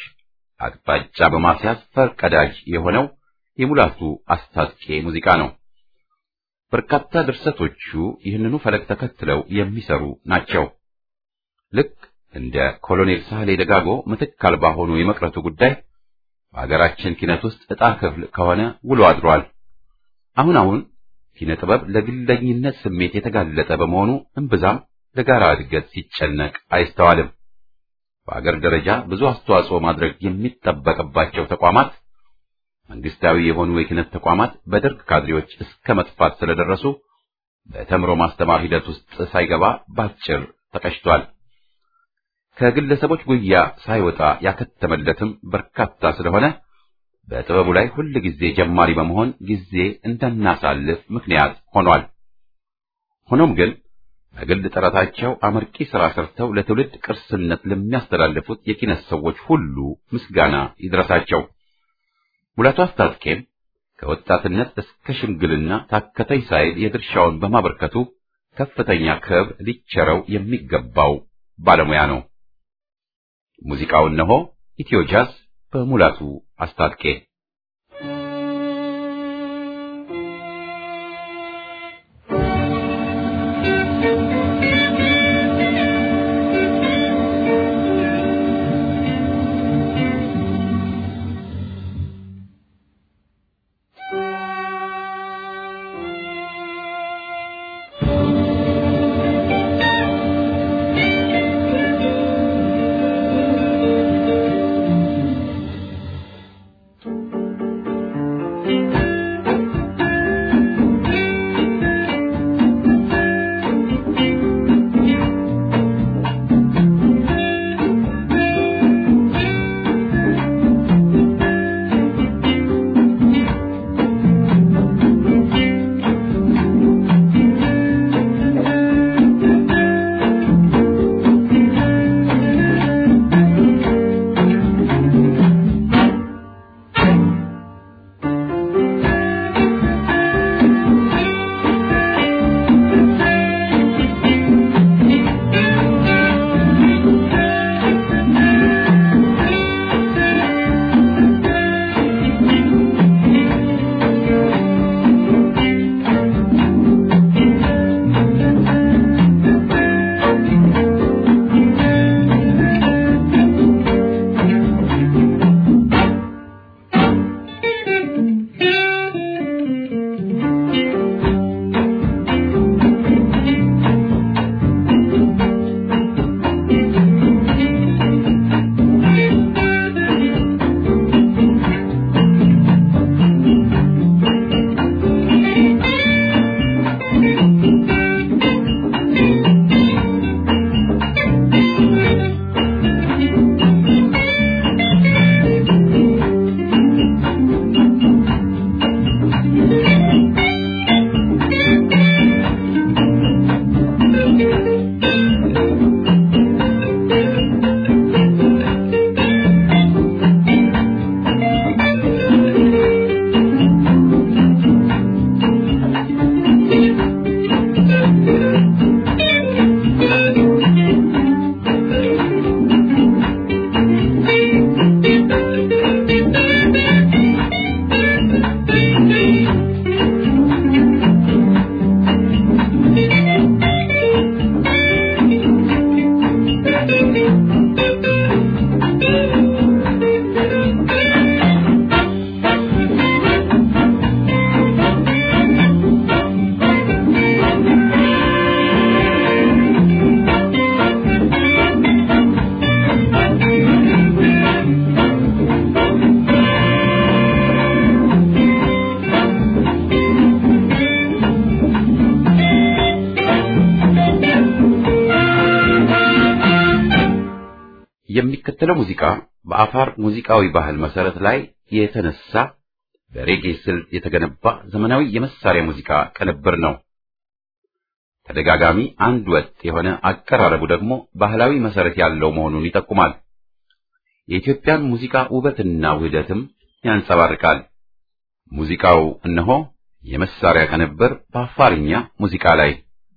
አቅጣጫ በማስያዝ ፈርቀዳጅ የሆነው የሙላቱ አስታጥቄ ሙዚቃ ነው። በርካታ ድርሰቶቹ ይህንኑ ፈለግ ተከትለው የሚሰሩ ናቸው። ልክ እንደ ኮሎኔል ሳህሌ ደጋጎ ምትክ አልባ ሆኖ የመቅረቱ ጉዳይ በሀገራችን ኪነት ውስጥ ዕጣ ክፍል ከሆነ ውሎ አድሯል። አሁን አሁን ኪነ ጥበብ ለግለኝነት ስሜት የተጋለጠ በመሆኑ እምብዛም ለጋራ እድገት ሲጨነቅ አይስተዋልም። በአገር ደረጃ ብዙ አስተዋጽኦ ማድረግ የሚጠበቅባቸው ተቋማት መንግስታዊ የሆኑ የኪነት ተቋማት በደርግ ካድሬዎች እስከ መጥፋት ስለደረሱ በተምሮ ማስተማር ሂደት ውስጥ ሳይገባ ባጭር ተቀጭቷል። ከግለሰቦች ጉያ ሳይወጣ ያከተመለትም በርካታ ስለሆነ በጥበቡ ላይ ሁል ጊዜ ጀማሪ በመሆን ጊዜ እንዳናሳልፍ ምክንያት ሆኗል። ሆኖም ግን በግል ጥረታቸው አመርቂ ሥራ ሰርተው ለትውልድ ቅርስነት ለሚያስተላልፉት የኪነት ሰዎች ሁሉ ምስጋና ይድረሳቸው። ሙላቱ አስታጥቄም ከወጣትነት እስከ ሽምግልና ታከተኝ ሳይል የድርሻውን በማበርከቱ ከፍተኛ ክብር ሊቸረው የሚገባው ባለሙያ ነው። ሙዚቃው እነሆ ኢትዮ ጃዝ በሙላቱ አስታጥቄ የሚከተለው ሙዚቃ በአፋር ሙዚቃዊ ባህል መሰረት ላይ የተነሳ በሬጌ ስልት የተገነባ ዘመናዊ የመሳሪያ ሙዚቃ ቅንብር ነው። ተደጋጋሚ አንድ ወጥ የሆነ አቀራረቡ ደግሞ ባህላዊ መሰረት ያለው መሆኑን ይጠቁማል። የኢትዮጵያን ሙዚቃ ውበትና ውህደትም ያንጸባርቃል። ሙዚቃው እነሆ የመሳሪያ ቅንብር በአፋርኛ ሙዚቃ ላይ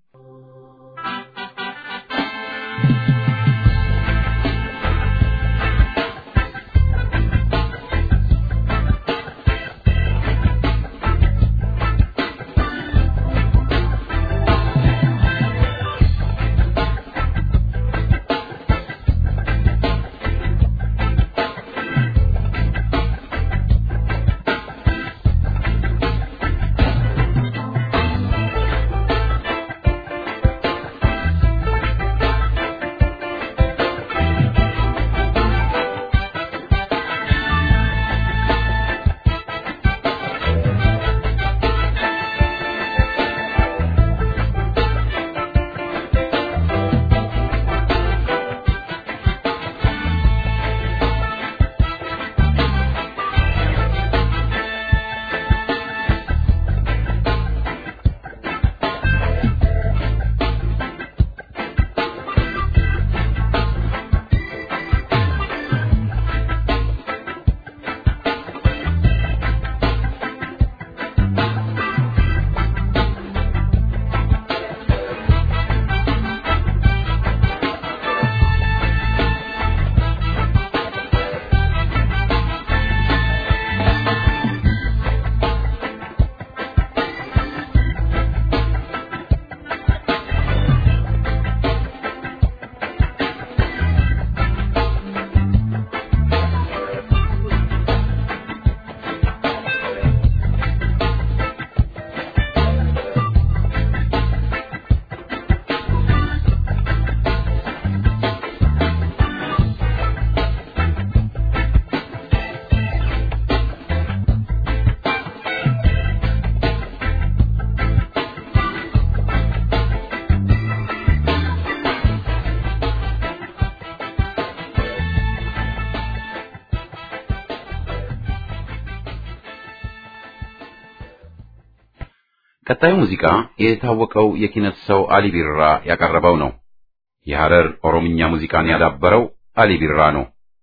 ቀጣዩ ሙዚቃ የታወቀው የኪነት ሰው አሊ ቢራ ያቀረበው ነው። የሐረር ኦሮምኛ ሙዚቃን ያዳበረው አሊ ቢራ ነው።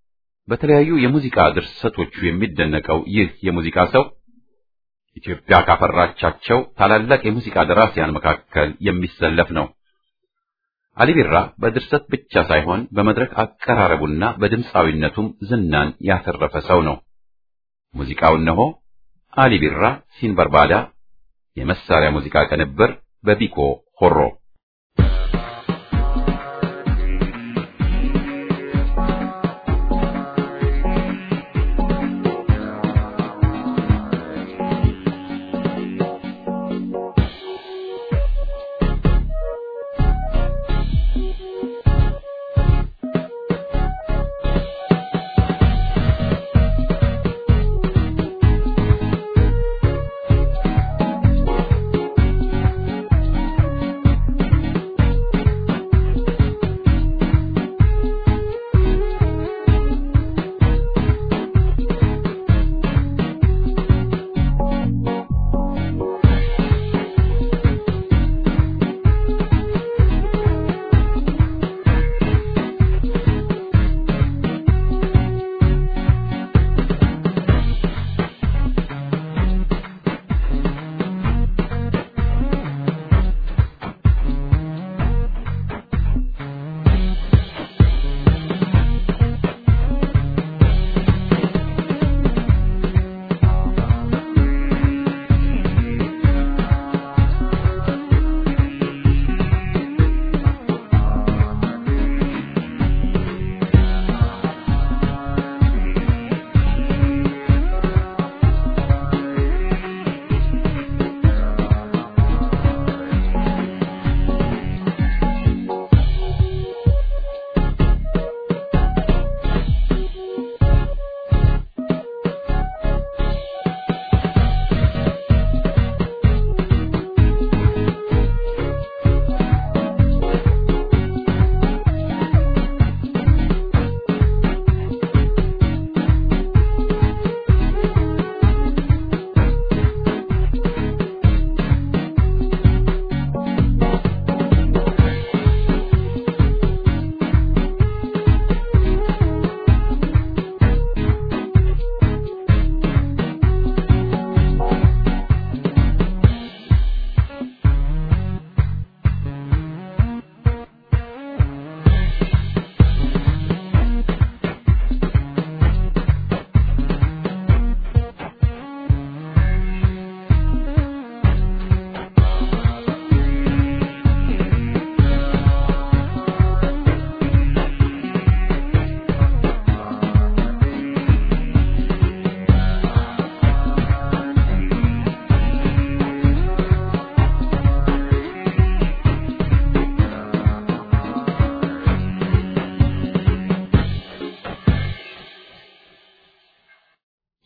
በተለያዩ የሙዚቃ ድርሰቶቹ የሚደነቀው ይህ የሙዚቃ ሰው ኢትዮጵያ ካፈራቻቸው ታላላቅ የሙዚቃ ደራሲያን መካከል የሚሰለፍ ነው። አሊ ቢራ በድርሰት ብቻ ሳይሆን በመድረክ አቀራረቡና በድምፃዊነቱም ዝናን ያተረፈ ሰው ነው። ሙዚቃው እነሆ አሊ ቢራ ሲንበርባዳ የመሳሪያ ሙዚቃ ቅንብር በቢኮ ሆሮ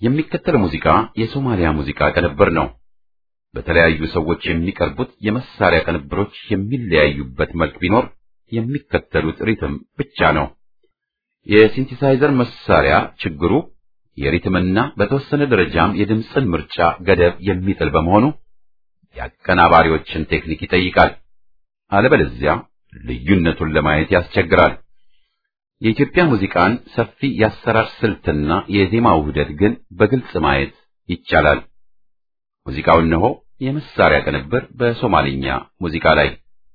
የሚከተለው ሙዚቃ የሶማሊያ ሙዚቃ ቅንብር ነው። በተለያዩ ሰዎች የሚቀርቡት የመሳሪያ ቅንብሮች የሚለያዩበት መልክ ቢኖር የሚከተሉት ሪትም ብቻ ነው። የሲንቲሳይዘር መሳሪያ ችግሩ የሪትምና በተወሰነ ደረጃም የድምፅን ምርጫ ገደብ የሚጥል በመሆኑ የአቀናባሪዎችን ቴክኒክ ይጠይቃል። አለበለዚያ ልዩነቱን ለማየት ያስቸግራል። የኢትዮጵያ ሙዚቃን ሰፊ የአሰራር ስልትና የዜማ ውህደት ግን በግልጽ ማየት ይቻላል። ሙዚቃው እነሆ የመሳሪያ ቅንብር በሶማሊኛ ሙዚቃ ላይ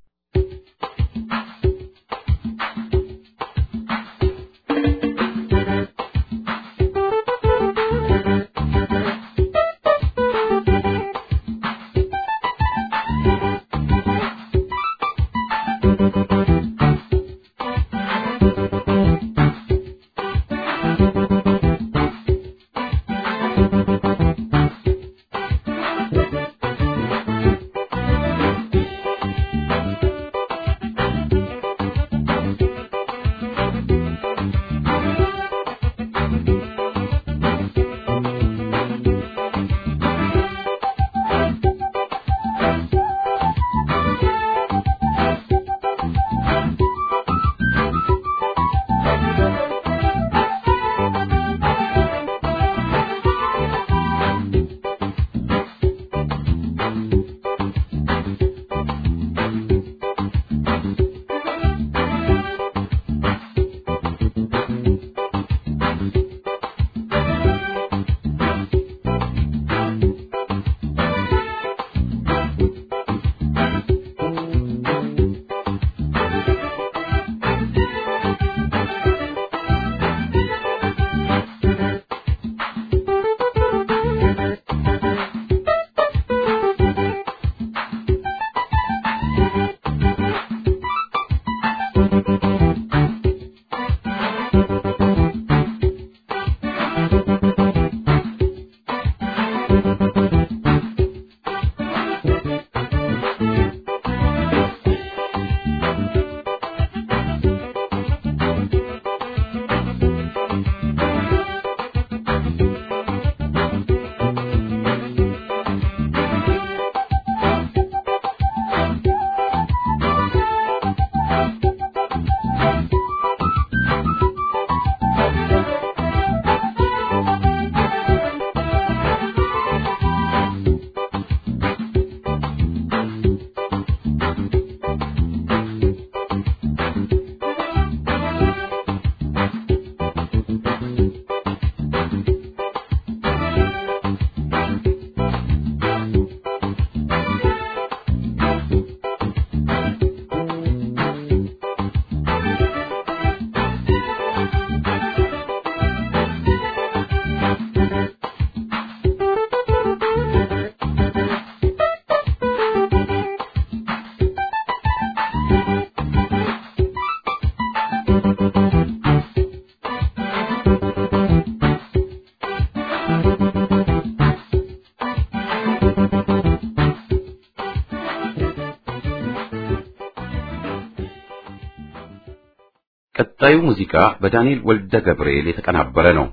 ቀጣዩ ሙዚቃ በዳንኤል ወልደ ገብርኤል የተቀናበረ ነው።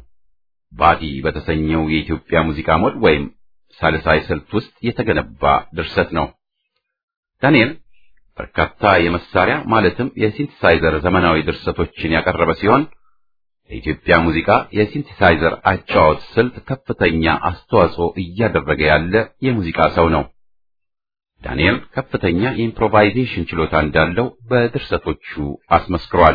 ባዲ በተሰኘው የኢትዮጵያ ሙዚቃ ሞድ ወይም ሳልሳይ ስልት ውስጥ የተገነባ ድርሰት ነው። ዳንኤል በርካታ የመሳሪያ ማለትም የሲንቲሳይዘር ዘመናዊ ድርሰቶችን ያቀረበ ሲሆን ለኢትዮጵያ ሙዚቃ የሲንቲሳይዘር አጫዋወት ስልት ከፍተኛ አስተዋጽኦ እያደረገ ያለ የሙዚቃ ሰው ነው። ዳንኤል ከፍተኛ የኢምፕሮቫይዜሽን ችሎታ እንዳለው በድርሰቶቹ አስመስክሯል።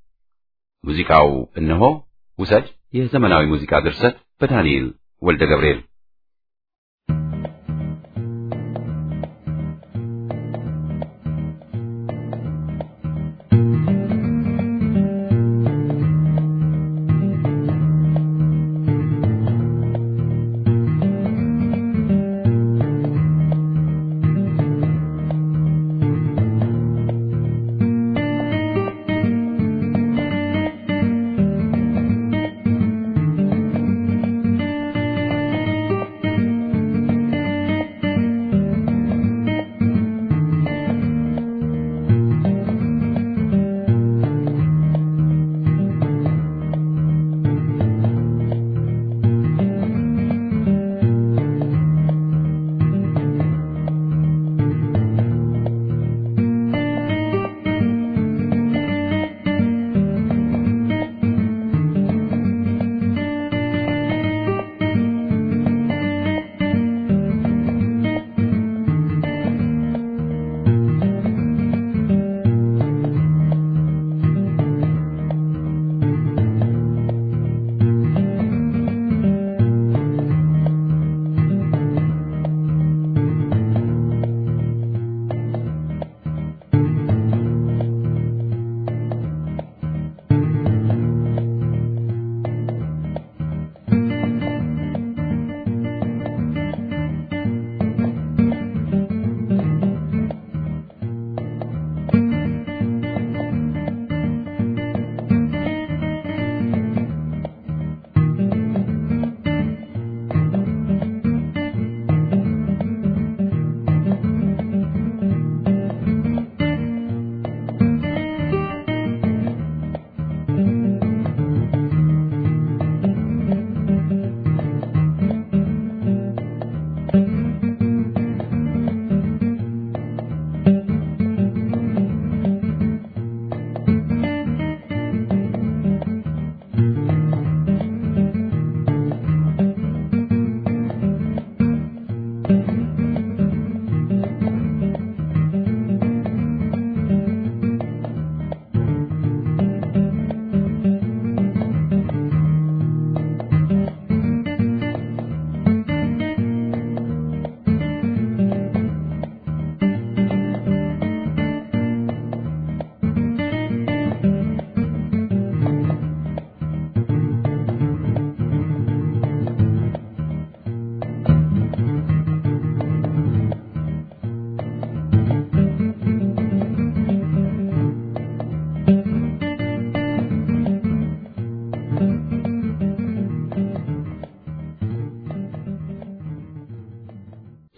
ሙዚቃው እነሆ ውሰድ የዘመናዊ ሙዚቃ ድርሰት በዳንኤል ወልደ ገብርኤል Thank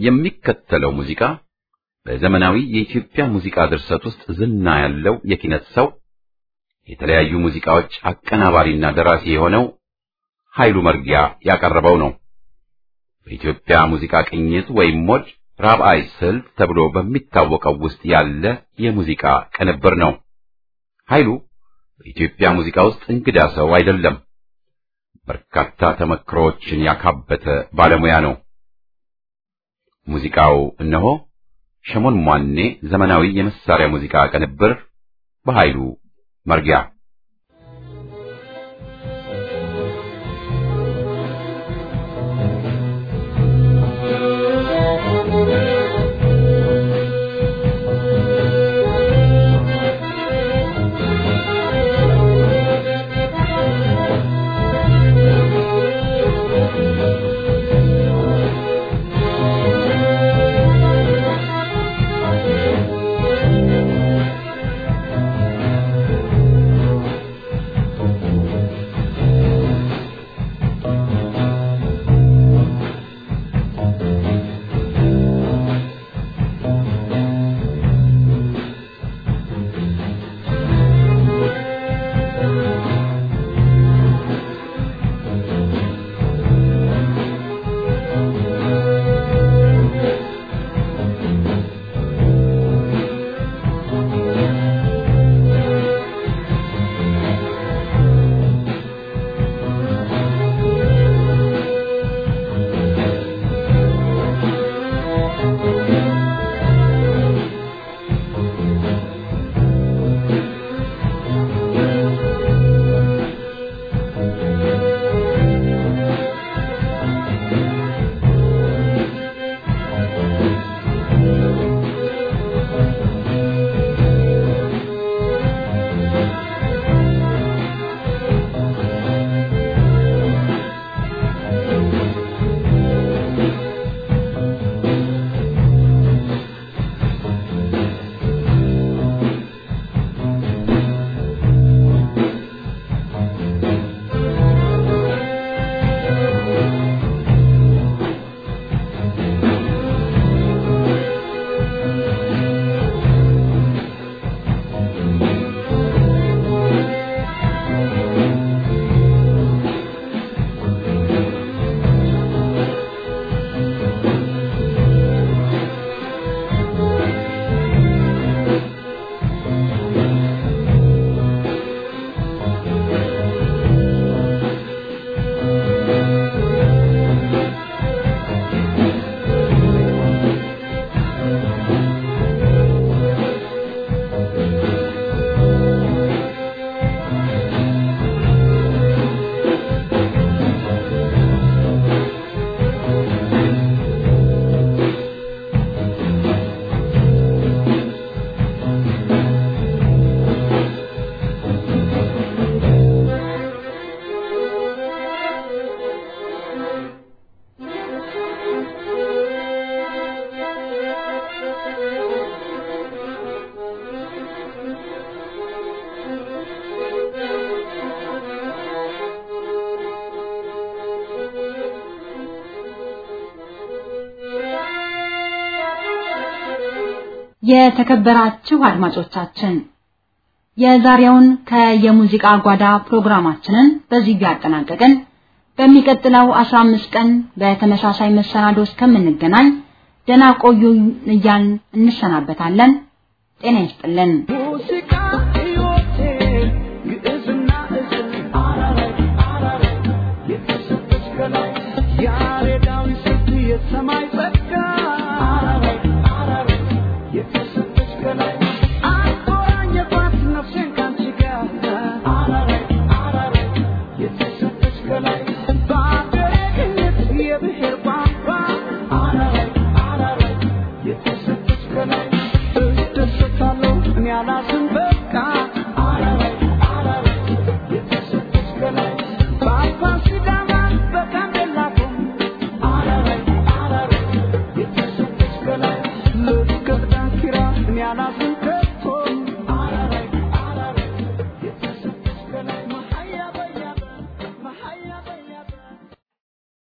የሚከተለው ሙዚቃ በዘመናዊ የኢትዮጵያ ሙዚቃ ድርሰት ውስጥ ዝና ያለው የኪነት ሰው የተለያዩ ሙዚቃዎች አቀናባሪና ደራሲ የሆነው ኃይሉ መርጊያ ያቀረበው ነው። በኢትዮጵያ ሙዚቃ ቅኝት ወይም ሞድ ራብዓይ ስልት ተብሎ በሚታወቀው ውስጥ ያለ የሙዚቃ ቅንብር ነው። ኃይሉ በኢትዮጵያ ሙዚቃ ውስጥ እንግዳ ሰው አይደለም። በርካታ ተመክሮዎችን ያካበተ ባለሙያ ነው። ሙዚቃው እነሆ ሸሞን ሟኔ ዘመናዊ የመሳሪያ ሙዚቃ ቅንብር በኃይሉ መርጊያ የተከበራችሁ አድማጮቻችን የዛሬውን ከየሙዚቃ ጓዳ ፕሮግራማችንን በዚህ ያጠናቀቅን። በሚቀጥለው 15 ቀን በተመሳሳይ መሰናዶ እስከምንገናኝ ደህና ቆዩ እያልን እንሰናበታለን። ጤና ይስጥልን።